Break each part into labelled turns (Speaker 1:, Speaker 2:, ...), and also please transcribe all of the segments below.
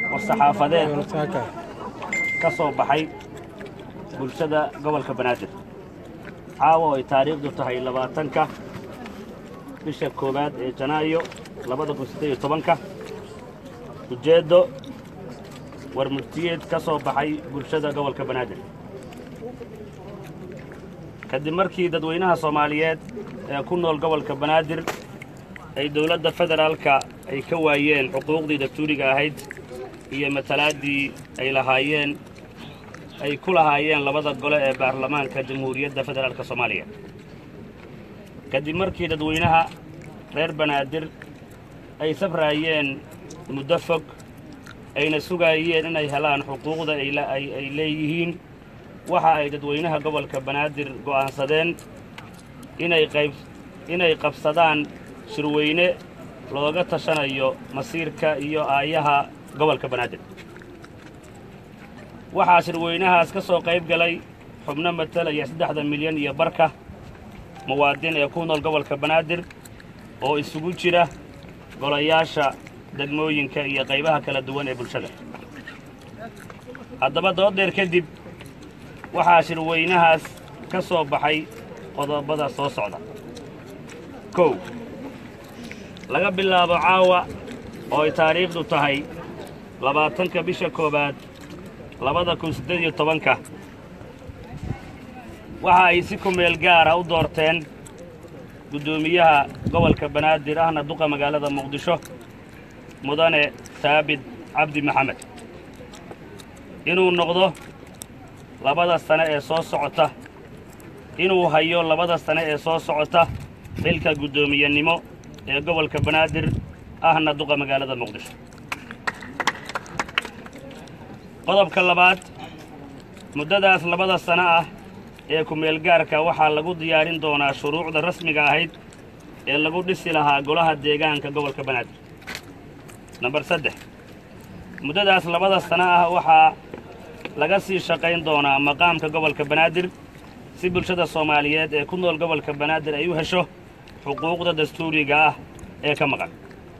Speaker 1: war-saxaafadeed ka soo baxay bulshada gobolka banaadir caawa oo ay taariikhdu tahay labaatanka bisha koowaad ee janaayo labada kun siddeed iyo tobanka ujeeddo war murtiyeed ka soo baxay bulshada gobolka banaadir kadib markii dadweynaha soomaaliyeed ee ku nool gobolka banaadir ay dowladda federaalka ay ka waayeen xuquuqdii dastuuriga ahayd iyo matalaaddii ay lahaayeen ay ku lahaayeen labada gole ee baarlamaanka jamhuuriyadda federaalka soomaaliya kadib markii dadweynaha reer banaadir ay safraayeen muddo fog ayna sugaayeen inay helaan xuquuqda ay leeyihiin waxa ay dadweynaha gobolka banaadir go'aansadeen inay qayb inay qabsadaan shirweyne looga tashanayo masiirka iyo aayaha gobolka banaadir waxaa shirweynahaas ka soo qayb galay xubno matalaya saddexda milyan iyo barka muwaadin ee ku nool gobolka banaadir oo isugu jira golayaasha degmooyinka iyo qaybaha kala duwan ee bulshada haddaba dooddeer kadib waxaa shirweynahaas ka soo baxay qodobada soo socda kow laga bilaabo caawa oo ay taariikhdu tahay labaatanka bisha koowaad labada kun siddeed iyo tobanka waxa ay si kumeel gaara u doorteen guddoomiyaha gobolka banaadir ahna duqa magaalada muqdisho mudane saabit cabdi maxamed inuu noqdo labada sane ee soo socota inuu hayo labada sane ee soo socota xilka guddoomiyenimo ee gobolka banaadir ahna duqa magaalada muqdisho qodobka labaad muddadaas labada sano ah ee ku-meelgaarka waxaa lagu diyaarin doonaa shuruucda rasmiga ahayd ee lagu dhisi lahaa golaha deegaanka gobolka banaadir nambar saddex muddadaas labada sano ah waxaa laga sii shaqayn doonaa maqaamka gobolka banaadir si bulshada soomaaliyeed ee ku nool gobolka banaadir ay u hesho xuquuqda dastuuriga ah ee ka maqan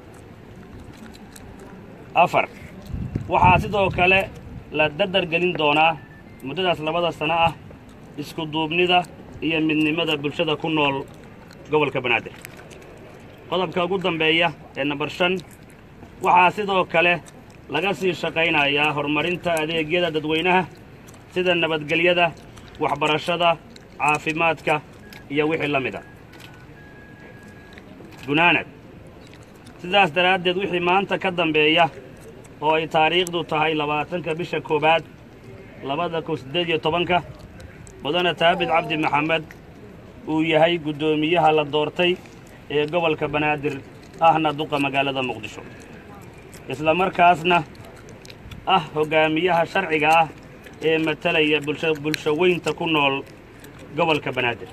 Speaker 1: afar waxaa sidoo kale la dardargelin doonaa muddadaas labada sano ah isku duubnida iyo midnimada bulshada ku nool gobolka banaadir qodobka ugu dambeeya ee nambar shan waxaa sidoo kale laga sii shaqaynayaa horumarinta adeegyada dadweynaha sida nabadgelyada waxbarashada caafimaadka iyo wixii la mida gunaanad sidaas daraaddeed wixii maanta ka dambeeya oo ay taariikhdu tahay labaatanka bisha koowaad labada kun siddeed iyo tobanka mudane taabit cabdi maxamed uu yahay guddoomiyaha la doortay ee gobolka banaadir ahna duqa magaalada muqdisho isla markaasna ah hoggaamiyaha sharciga ah ee matalaya bulsho weynta ku nool gobolka banaadir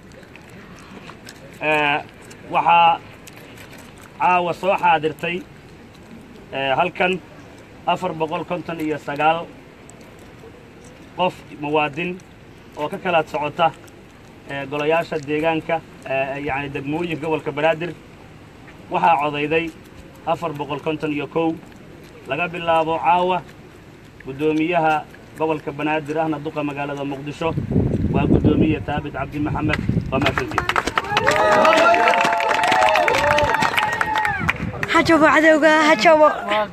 Speaker 1: waxaa caawa soo xaadirtay halkan afar boqol konton iyo sagaal qof muwaadin oo ka kala socota golayaasha deegaanka yacni degmooyinka gobolka banaadir waxaa codayday afar boqol konton iyo kow laga bilaabo caawa guddoomiyaha gobolka banaadir ahna duqa magaalada muqdisho waa guddoomiye taabit cabdi maxamed waa mahadsantiin
Speaker 2: hajabo cadowga hajabo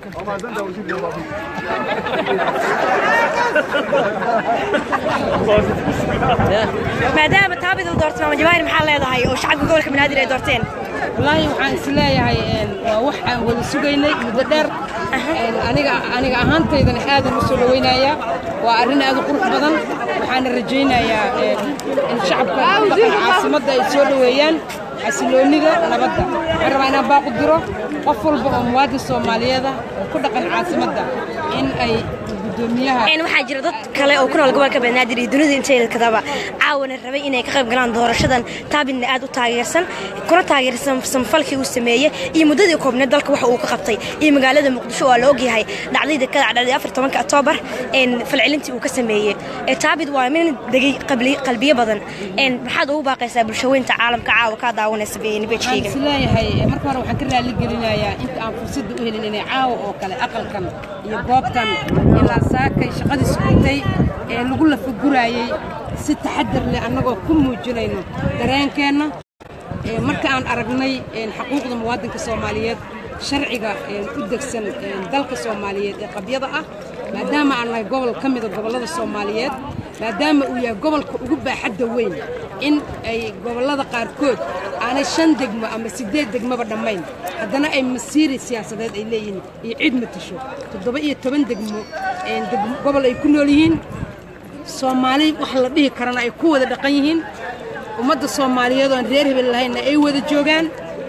Speaker 2: maadaama taabida doortay maama jawaahir maxaa leedahay oo shacabka gobolka banaadir ay doorteen
Speaker 3: wallaahi waxaan is leeyahay waa wax aan wada sugaynay muddo dheer aniga aniga ahaantaydana aadan u soo dhawaynayaa waa arrin aad u qurux badan waxaana rajaynayaa in shacabka dhaqan caasimadda ay soo dhoweeyaan xasiloonnida nabadda waxaan rabaa inaan baaqu diro qof walba oo muwaadin soomaaliyeeda oo ku dhaqan caasimadda in ay guddoomiyaha
Speaker 2: een waxaa jira dad kale oo ku nool gobolka banaadir iyo dunida inteeda kadaba caawana rabay inay ka qayb galaan doorashadan taabidna aad u taageersan kuna taageersan samfalkii uu sameeyey iyo muddadii koobneed dalka waxa uu ka qabtay iyo magaalada muqdisho waa la ogyahay dhacdayda ka dhacday afar tobanka oktoobar een falcelintii uu ka sameeyey ee taabid waa min degay qabli- qalbiyo badan een maxaad ugu baaqaysaa bulshaweynta caalamka caawa kaa daawanaysa
Speaker 3: waxaan
Speaker 2: nibajkeyga
Speaker 3: is leeyahay marka hore waxaan ka raali gelinayaa inta aan fursadda u helin inay caawa oo kale aqalkan iyo goobtan ilaa saakay shaqadii socotay ee lagu lafaguraayey si taxadar leh annagoo ku muujinayno dareenkeenna Ee, marka aan aragnay een, xuquuqda muwaadinka soomaaliyeed sharciga een, u degsan een, dalka soomaaliyeed ee qabyada ah maadaama aan nahay gobol ka mida gobollada soomaaliyeed maadaama uu yahay gobolka ugu baaxadda weyn in ay gobollada qaarkood aanay shan degmo ama siddeed degmoba dhammayn haddana ay masiiri siyaasadeed ay leeyihiin iyo cid matasho toddoba iyo toban degmo een, degmo- gobol ay ku nool yihiin soomaali wax la dhihi karana ay ku wada dhaqan yihiin ummadda soomaaliyeed oon reer hebel lahaynna ay wada joogaan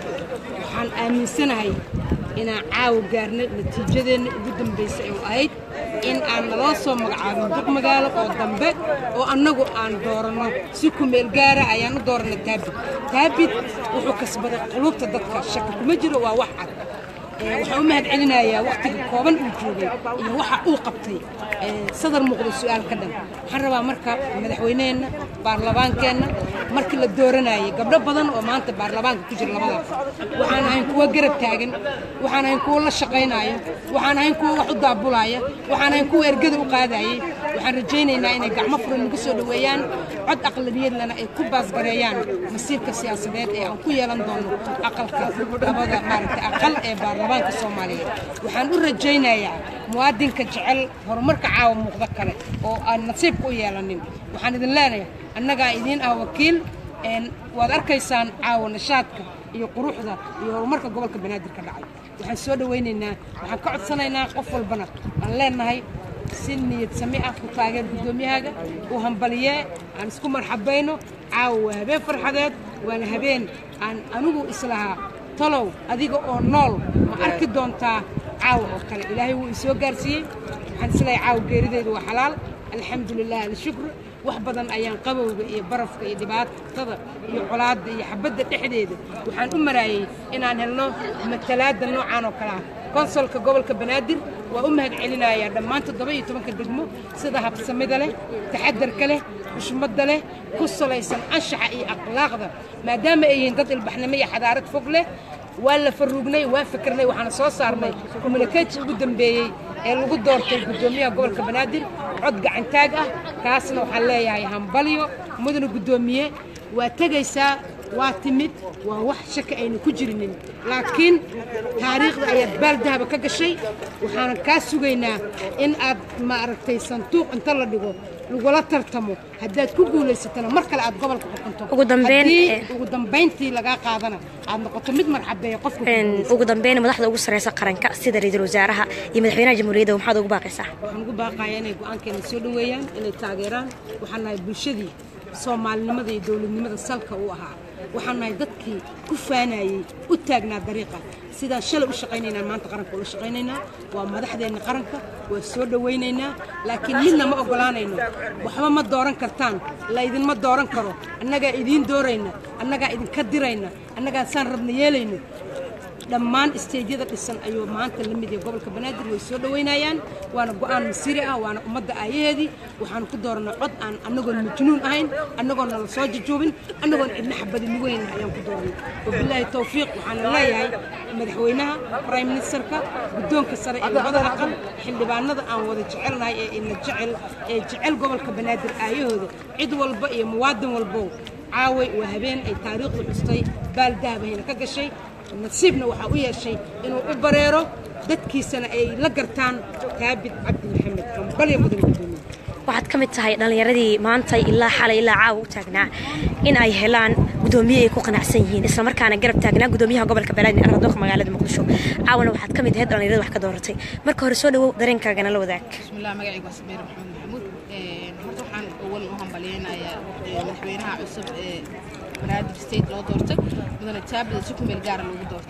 Speaker 3: waxaan aaminsanahay inaan caawa gaarno natiijadeenna ugu dambaysa oo ahayd in aan naloo soo magacaabin duq magaalo oo dambe oo annagu aan dooranno si ku meel gaara ayaan u dooranay taabid taabid wuxuu kasbaday qulubta dadka shaki kuma jiro waa wax cad Ee, waxaan u mahad celinayaa wakhtiga kooban uu joogay iyo waxa uu qabtay ee, sadar muuqda su'aal ka dhan waxaan rabaa marka madaxweyneheenna baarlamaankeenna markii la dooranayay gabdho badan oo maanta baarlamaanka ku jira labadaas waxaan ahayn kuwa garab taagan waxaan ahayn kuwa la shaqaynaayo waxaan ahayn kuwa wax u daabulaya waxaan ahayn kuwa ergada u qaadayay waxaan rajaynaynaa inay gacmo furan nagu soo dhoweeyaan cod aqlabiyadlana ay ku baasgareeyaan masiirka siyaasadeed ee aan ku yeelan doono aqalka labada maaragtay aqal ee baarlamaanka soomaaliyeed waxaan u rajaynayaa muwaadinka jecel horumarka caawa muuqda kale oo aan nasiibka u yeelanin waxaan idin leenahay annagaa idiin ah wakiil een, waad arkaysaan caawa nashaadka iyo quruxda iyo horumarka gobolka banaadir ka dhacay waxaan soo dhowaynaynaa waxaan ka codsanaynaa qof walbana aan leenahay si niyad sami ah ku taageer guddoomiyahaaga u hambaliyee aan isku marxabayno caawa waa habeen farxadeed waana habeen aan anigu islahaa talow adiga oo nool ma arki doontaa caawa oo kale ilaahay wuu isoo gaarsiiyey waxaan isleeyahay caawa geerideydu waa xalaal alxamdu lilah alshukr wax badan ayaan qabowga iyo barafka iyo dhibaatada iyo colaadda iyo xabadda dhexdeeda waxaan u maraayey inaan helno matalaadda noocan oo kale ah konsolka gobolka banaadir waa u mahad celinayaa dhammaan toddoba iyo tobanka degmo sida habsamida leh taxadarka leh xushmadda leh ku salaysan anshaxa iyo akhlaaqda maadaama ay yihiin dad ilbaxnimo iyo xadaarad fog leh waa la faruugnay waa fikirnay waxaana soo saarnay communicatii ugu dambeeyey ee lagu doortay guddoomiyaha gobolka banaadir cod gacantaag ah kaasna waxaan leeyahay hambalyo mudana guddoomiye waa tegaysaa waa timid waa wax shaki ayna ku jirinin laakiin taariikhda ayaad baal dahaba ka gashay waxaanan kaa sugaynaa in aad maaragtay sanduuq inta la dhigo lagula tartamo haddaad ku guulaysatana mar kale aad gobolka xukunto
Speaker 2: Ugu dambeyn,
Speaker 3: haddii
Speaker 2: eh,
Speaker 3: ugu dambayntii lagaa qaadana aad noqoto mid marxabeeya qofka ku
Speaker 2: een
Speaker 3: guulaysta.
Speaker 2: ugu dambeyn madaxda ugu sareysa qaranka sida ra-iisul wasaaraha iyo madaxweynaha jamhuuriyadda maxaad ugu baaqaysaa
Speaker 3: waxaan ugu baaqayaa inay go'aankeena soo dhoweeyaan inay taageeraan waxaan nahay bulshadii soomaalinimada iyo dowladnimada salka u ahaa waxaan nahay dadkii ku faanayey u taagnaa dariiqa sidaan shalay u shaqaynaynaan maanta qaranka ula shaqaynaynaa waa madaxdeenna qaranka waa soo dhowaynaynaa laakiin midna ma oggolaanayno waxba ma dooran kartaan laydinma dooran karo annagaa idiin doorayna annagaa idinka dirayna annagaa saan rabna yeelayno dhammaan isteedyada dhisan ayuu maanta la mid yahay gobolka banaadir way soo dhowaynayaan waana go'aan masiiri ah waana ummadda aayaheedii waxaanu ku dooranay cod aan annagoon majnuun ahayn annagoon nala soo jajuubin annagoon cidna xabadi nagu weyn ayaan ku dooranay wabilaahi towfiiq waxaana leeyahay madaxweynaha prime ministerka guddoonka sare ee labada aqal xildhibaanada aan wada jecelnahay ee ina jecel ee jecel gobolka banaadir aayahooda cid walba iyo muwaadin walbow caaway waa habeen ay taariikhdu xustay baal dahabahayna ka gashay nasiibna waxaa u yeeshay inuu u bareero dadkiisana ay la gartaan taabid cabdi maxamed kambalya mudan gudoomiye
Speaker 2: waxaad ka mid tahay dhallinyaradii maanta ilaa xalay ilaa caawa u taagnaa in ay helaan gudoomiye ay ku qanacsan yihiin islamarkaana garab taagnaa gudoomiyaha gobolka banaadir aradoka magaalada muqdisho caawana waxaad ka mid ahayd dhallinyarada wax ka dooratay marka hore soo dhawow dareenkaagana la wadaag
Speaker 4: bismillaah magacaygu waa sameer maxamed maxamuud Een, horta waxaan awal u hambaleynayaa ee, madaxweynaha cusub ee banaadir state loo doortay mudane taabida si ku meel gaara loogu doortay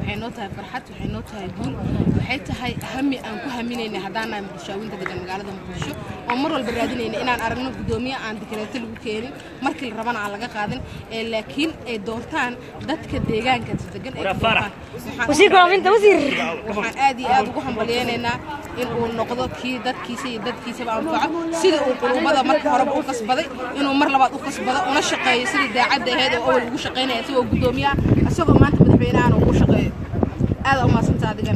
Speaker 4: waxay noo tahay farxad waxay noo tahay guul waxay tahay hami aan ku haminaynay haddaan nahay muqdishaawinta degan magaalada muqdisho oo mar walba raadinayna inaan aragno guddoomiye aan dikreeto lagu keenin markii la rabana aan laga qaadin ee laakiin ay doortaan dadka deegaanka degan ay doortaan Waxaan-
Speaker 2: wasiirka waafinta wasiir
Speaker 4: waxaan aad iyo aad ugu hambalyeynaynaa in uu noqdo kii dadkiisa iyo dadkiisaba anfaco sidii uu qulubada marka horeba u kasbaday inuu mar labaad u kasbado una shaqeeyo sidii daacadda ahayd oo awal ugu shaqaynaya isagoo guddoomiye ah isagoo maanta madaxweynahan ugu shaqeeyo aad umaadsanta adigana